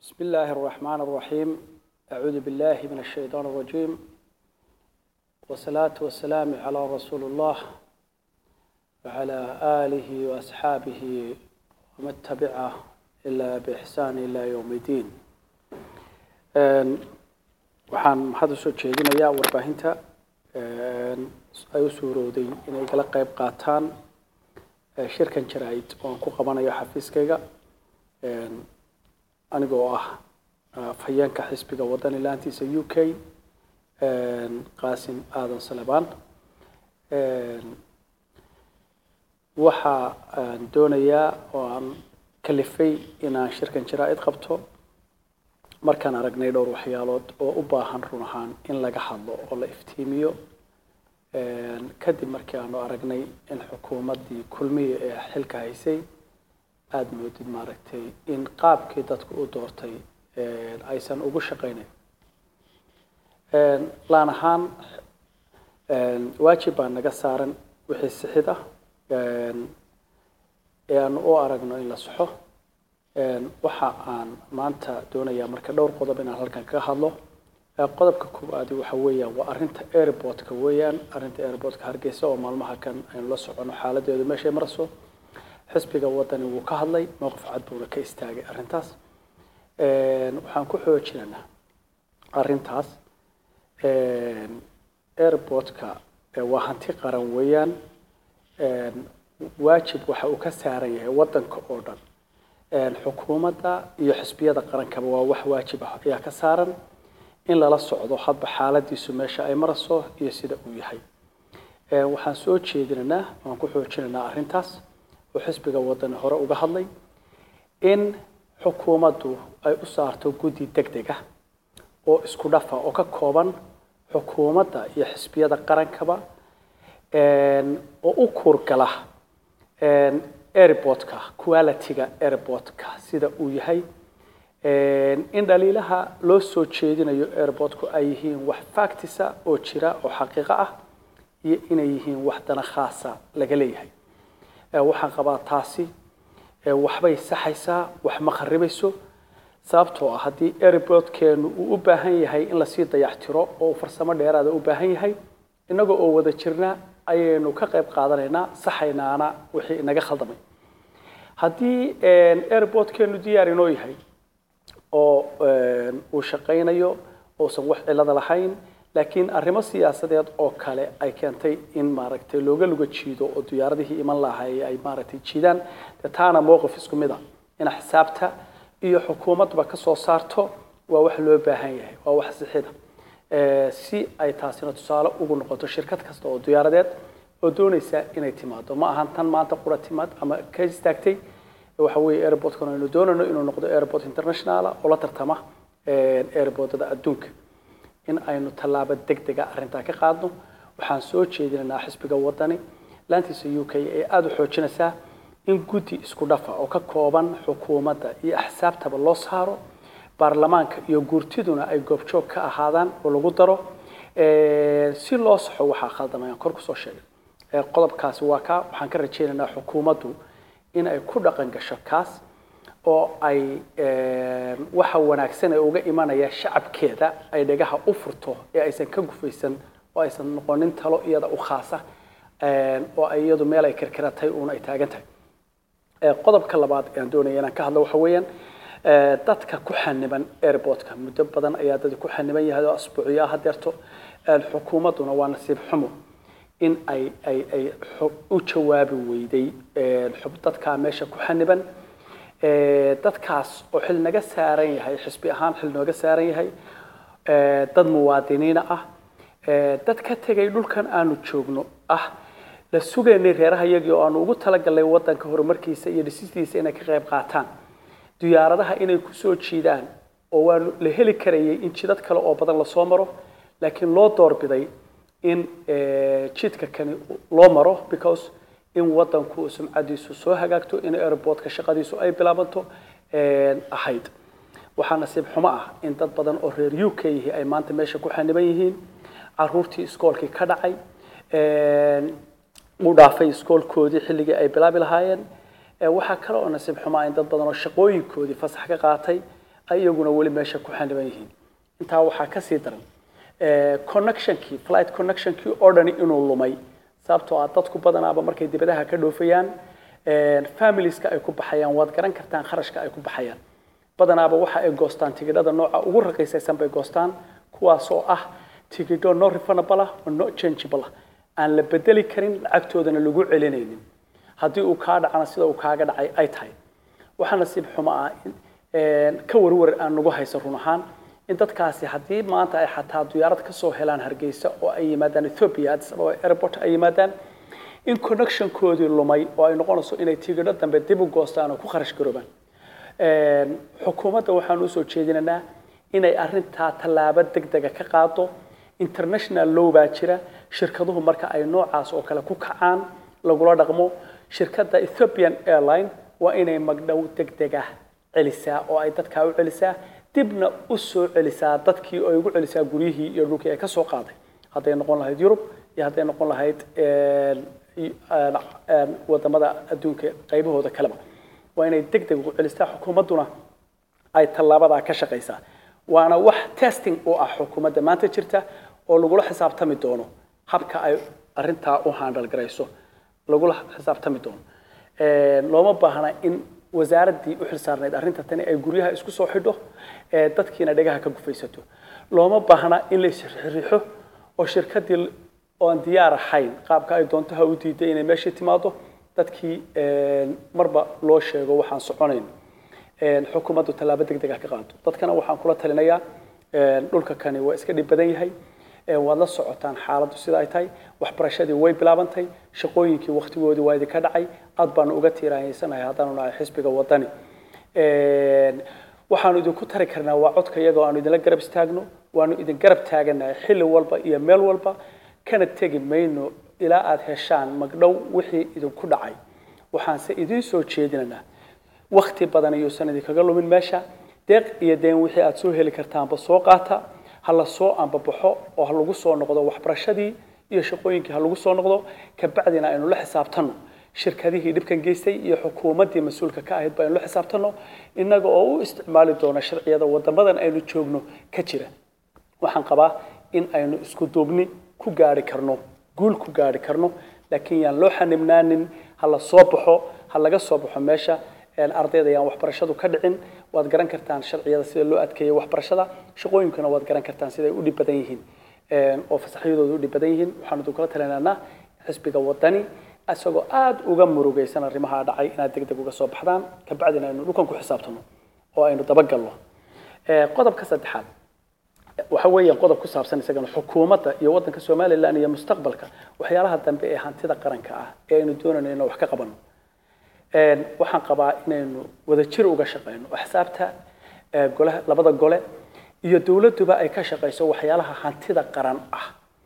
بسم الله الرحمن الرحيم أعوذ بالله من الشيطان الرجيم والصلاة والسلام على رسول الله وعلى آله وأصحابه ومن تبعه إلا بإحسان إلى يوم الدين waxaan hadda soo jeedinayaa warbaahinta ay u suurowday inay kala qayb qaataan shirkan jaraa'id oo aan ku qabanayo xafiiskayga anigoo ah fayeenka xisbiga wadani laantiisa u k qaasim aadan salebaan waxa aan doonayaa oo aan kalifay inaan shirkan jaraa'id qabto markaan aragnay dhowr waxyaalood oo u baahan run ahaan in laga hadlo oo la iftiimiyo kadib markii aanu aragnay in xukuumaddii kulmiya ee xilka haysay aada moodid maaragtay in qaabkii dadku u doortay aysan ugu shaqaynayn laan ahaan waajib baa naga saaran wixii sixid ah ee aanu u aragno in la saxo waxa aan maanta doonayaa marka dhowr qodob inaan halkan kaga hadlo qodobka koowaadi waxa weeyaan waa arrinta airportka weeyaan arrinta airportka hargeysa oo maalmaha kan aynu la socono xaaladeedu meeshay marayso xisbiga wadani wuu ka hadlay mowqif cad buuna ka istaagay arrintaas waxaan ku xoojinaynaa arrintaas airportka waa hanti qaran weeyaan waajib waxa uu ka saaran yahay wadanka oo dhan xukuumadda iyo xisbiyada qarankaba waa wax waajib ah ayaa ka saaran in lala socdo hadba xaaladiisu meesha ay marayso iyo sida uu yahay waxaan soo jeedinaynaa waan ku xoojinaynaa arrintaas oo xisbiga wadani hore uga hadlay in xukuumaddu ay u saarto guddi deg deg ah oo isku dhafa oo ka kooban xukuumadda iyo xisbiyada qarankaba oo u kuurgala airportka qualityga airportka sida uu yahay in dhaliilaha loo soo jeedinayo airportku ay yihiin wax factisa oo jira oo xaqiiqo ah iyo inay yihiin wax dana khaasa laga leeyahay waxaan qabaa taasi waxbay saxaysaa wax ma kharibayso sababtoo ah haddii airportkeenu uu u baahan yahay in lasii dayactiro oo farsamo dheeraada u baahan yahay inagoo oo wada jirna ayaynu ka qayb qaadanaynaa saxaynaana wixii inaga khaldamay haddii airportkeenu diyaar inoo yahay oo uu shaqaynayo uusan wax cilada lahayn laakiin arrimo siyaasadeed oo kale ay keentay in maaragtay looga luga jiido oo diyaaradihii iman lahay ay maaragtay jiidaan dee taana mowqif isku mid ah in xisaabta iyo xukuumadba ka soo saarto waa wax loo baahan yahay waa wax sixida si ay taasina tusaale ugu noqoto shirkad kasta oo diyaaradeed oo doonaysa inay timaado ma ahan tan maanta qura timaad ama ka istaagtay waxa weeye airportkan aynu doonayno inuu noqdo airport international oo la tartama airportada adduunka in aynu tallaabo deg dega arrintaa ka qaadno waxaan soo jeedinaynaa xisbiga wadani laantiisa u k ee aada u xoojinaysaa in guddi isku dhafa oo ka kooban xukuumadda iyo axsaabtaba loo saaro baarlamaanka iyo guurtiduna ay goobjoog ka ahaadaan oo lagu daro si loo saxo waxaa khaldamay aan kor kusoo sheegay qodobkaasi waa kaa waxaan ka rajaynaynaa xukuumaddu in ay ku dhaqan gasho kaas oo ay waxa wanaagsan ee uga imanaya shacabkeeda ay dhagaha u furto ee aysan ka gufaysan oo aysan noqonin talo iyada u khaasa oo ay iyadu meel ay kirkiratay uuna ay taagan tahay qodobka labaad ee aan doonaya inaan ka hadlo waxa weeyaan dadka ku xaniban airportka muddo badan ayaa dad ku xaniban yahay oo asbuuciya hadeerto xukuumadduna waa nasiib xumo in ay ay ay u jawaabi weyday dadkaa meesha ku xaniban dadkaas oo xil naga saaran yahay xisbi ahaan xil nooga saaran yahay dad muwaadiniina ah dad ka tegay dhulkan aanu joogno ah la sugaynay reeraha iyagii oo aanu ugu talagalnay wadanka horumarkiisa iyo dhisistiisa inay ka qayb qaataan diyaaradaha inay kusoo jiidaan oo waanu la heli karayay in jidad kale oo badan lasoo maro laakiin loo doorbiday in jidka kani loo maro because in wadanku sumcadiisu soo hagaagto in airportka shaqadiisu ay bilaabanto ahayd waxaa nasiib xumo ah in dad badan oo reer u k yihi ay maanta meesha ku xaniban yihiin caruurtii iskoolkii ka dhacay u dhaafay iskoolkoodii xilligii ay bilaabi lahaayeen waxaa kale oo nasiib xumaa in dad badan oo shaqooyinkoodii fasax ka qaatay ay iyaguna weli meesha ku xaniban yihiin intaa waxaa ka sii daran eh, connectionkii flight connectionkii oo dhani inuu lumay sababtoo ah dadku badanaaba markay dibadaha ka dhoofayaan eh, familieska ay ku baxayaan waad garan kartaan kharashka ay ku baxayaan badanaaba waxa ay goostaan tigidhada nooca ugu raqiisaysan bay goostaan kuwaas oo ah tigidho no refundable ah oo no changeable ah aan la bedeli karin lacagtoodana lagu celinaynin haddii uu kaa dhacana sida uu kaaga dhacay ay tahay waxaa nasiib xumo ah in een, ka warwar aan nagu haysan run ahaan in dadkaasi haddii maanta ay xataa diyaarad ka soo helaan hargeysa oo ay yimaadaan ethiopia addis ababa airport ay yimaadaan in connectionkoodii lumay oo ay noqonayso inay tigidho dambe dib u goostaan oo ku kharash garoobaan Een, xukuumadda waxaan usoo jeedinaynaa inay arintaa tallaabo degdega ka qaado international law baa jira shirkaduhu marka ay noocaas oo kale ku kacaan lagula dhaqmo shirkadda ethiopian airline waa inay magdhow degdega celisaa oo ay dadkaa u celisaa dibna u soo celisaa dadkii oo ay ugu celisaa guryihii iyo dhulkii ay ka soo qaaday hadday noqon lahayd yurub iyo hadday noqon lahayd een, i- een, een, wadamada adduunka qaybahooda kaleba waa inay degdeg ugu celistaa xukuumadduna ay tallaabadaa ka shaqaysaa waana wax testing u ah xukuumadda maanta jirta oo lagula xisaabtami doono habka ay arintaa u handal garayso lagula xisaabtami doono Een, looma baahna in wasaaraddii u xilsaarnayd arrinta tani ay guryaha isku soo xidho ee dadkiina dhegaha ka gufaysato looma baahna in la isriixo oo shirkaddii oon diyaar ahayn qaabka ay doonto ha u diiday inay meeshii timaado dadkii een, marba loo sheego waxaan soconayn een, xukuumaddu tallaabo degdeg ah ka qaado dadkana waxaan kula talinayaa een, dhulka kani waa iska dhib badan yahay een, waad la socotaan xaaladdu sida ay tahay waxbarashadii way bilaabantay shaqooyinkii wakhtigoodii waa idinka dhacay aad baanu uga tiiraanyeysanahay haddaanu nahay xisbiga wadani Een, waxaanu idinku tari karnaa waa codka iyagoo aanu idinla garab istaagno waanu idin garab taaganahay xilli walba iyo meel walba kana tegi mayno ilaa aad heshaan magdhow wixii idinku dhacay waxaanse idiin soo jeedinaynaa wakti badan ayuusan idinkaga lumin meesha deeq iyo deen wixii aad soo heli kartaanba soo qaata ha la soo ambabaxo oo ha lagu soo noqdo waxbarashadii iyo shaqooyinkii ha lagu soo noqdo kabacdina aynu la xisaabtanno shirkadihii dhibkan geystay iyo xukuumaddii mas-uulka ka ahayd ba aynu la xisaabtanno innaga oo u isticmaali doona sharciyada wadamadan aynu joogno ka jira waxaan qabaa in aynu isku duubni ku gaari karno guul ku gaari karno laakiin yaan loo xanibnaanin ha la soo baxo ha laga soo baxo meesha een, ardayda yaan waxbarashadu ka dhicin waad garan kartaan sharciyada sida loo adkeeyo waxbarashada shaqooyinkuna waad garan kartaan siday u dhib badan yihiin een, oo fasaxyadoodu u dhib badan yihiin waxaanu idinkula talinaynaa xisbiga wadani isagoo aada uga murugaysan arrimaha dhacay inaad degdeg uga soo baxdaan kabacdina aynu dhulkan ku xisaabtano oo aynu dabagalno Ee, qodobka saddexaad waxa weeyaan qodob ku saabsan isagana xukuumadda iyo waddanka somalilan iyo mustaqbalka waxyaalaha dambe ee hantida qaranka ah ee aynu doonayno inaan wax ka qabano Een, waxaan qabaa inaynu wadajir uga shaqeyno axsaabta ee, golaha labada gole iyo dowladduba ay ka shaqeyso waxyaalaha hantida qaran ah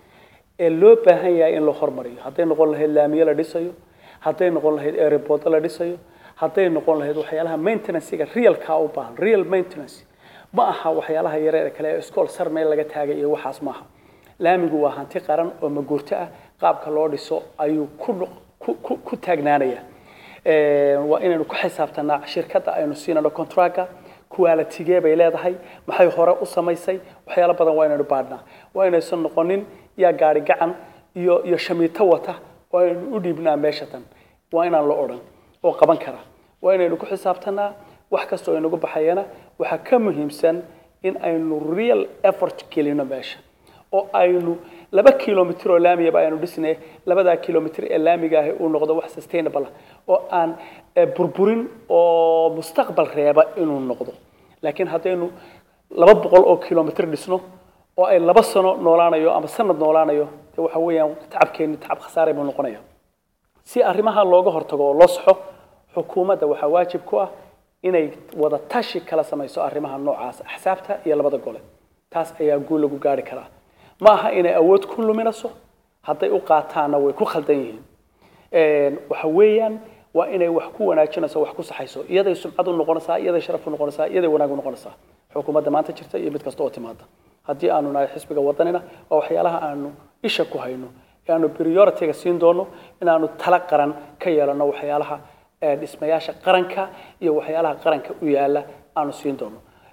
ee loo baahan yahay in la hormariyo hadday noqon lahayd laamiye la dhisayo hadday noqon lahayd airport la dhisayo hadday noqon lahayd waxyaalaha maintenancega realka u baahan real maintenance ma aha waxyaalaha yareer ee kale ee iskool sar meel laga taagay iyo waxaas maaha laamigu waa hanti qaran oo maguurto ah qaabka loo dhiso ayuu ku noq- ku- ku ku taagnaanaya Een, waa inaynu ku xisaabtanaa shirkadda aynu siinano contractka qualitigee bay leedahay maxay hore u samaysay waxyaalo badan waa inaynu baadhnaa waa inaysan noqonin yaa gaari gacan iyo iyo shamiito wata waa inaynu u dhiibnaa meesha tan waa inaan la odhan oo qaban kara waa inaynu ku xisaabtanaa wax kastoo inagu baxayana waxaa ka muhiimsan in aynu real effort gelino meesha oo aynu laba kilomitr oo laamiyaba aynu dhisnay labadaa kilomitr ee laamiga ahi uu noqdo wax sustainable ah oo aan eh, burburin oo mustaqbal reeba inuu noqdo laakiin haddaynu laba boqol oo kilomitr dhisno oo ay laba sano noolaanayo ama sanad noolaanayo dee waxa weeyaan tacabkeeni tacab khasaare buu noqonaya si arrimaha looga hortago oo loo saxo xukuumadda waxaa waajib ku ah inay wada tashi kala samayso arrimaha noocaas axsaabta iyo labada gole taas ayaa guul lagu gaari karaa ma aha inay awood ku luminayso hadday u qaataanna way ku khaldan yihiin Een, waxa weeyaan waa inay wax ku wanaajinayso wax ku saxayso iyaday sumcad u noqonaysaa iyaday sharaf u noqonaysaa iyaday wanaag u noqonaysaa xukuumadda maanta jirta iyo mid kasta oo timaada haddii aanu nahay xisbiga wadanina waa waxyaalaha aanu isha ku hayno ee aanu priority-ga siin doono inaanu tala qaran ka yeelano waxyaalaha ee, dhismayaasha qaranka iyo waxyaalaha qaranka u yaala aanu siin doono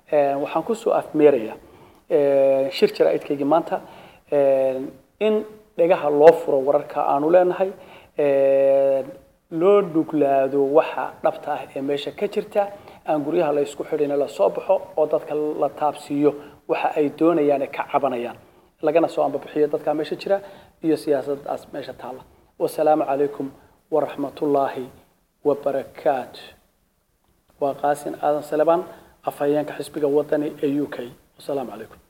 Een, waxaan kusoo afmeerayaa een, shir jaraa'idkaygii maanta een, in dhegaha loo furo wararka aanu leenahay een, loo dhuglaado waxa dhabta ah ee meesha ka jirta aan guryaha la isku xidhin la soo baxo oo dadka la taabsiiyo waxa ay doonayaan ee ka cabanayaan lagana soo ambabixiyo dadka meesha jira iyo siyaasadaas meesha taalla wasalaamu calaykum waraxmatullaahi wabarakaatu waa qaasin aadan salebaan afhayeenka xisbiga wadani ee u k wasalaamu calaykum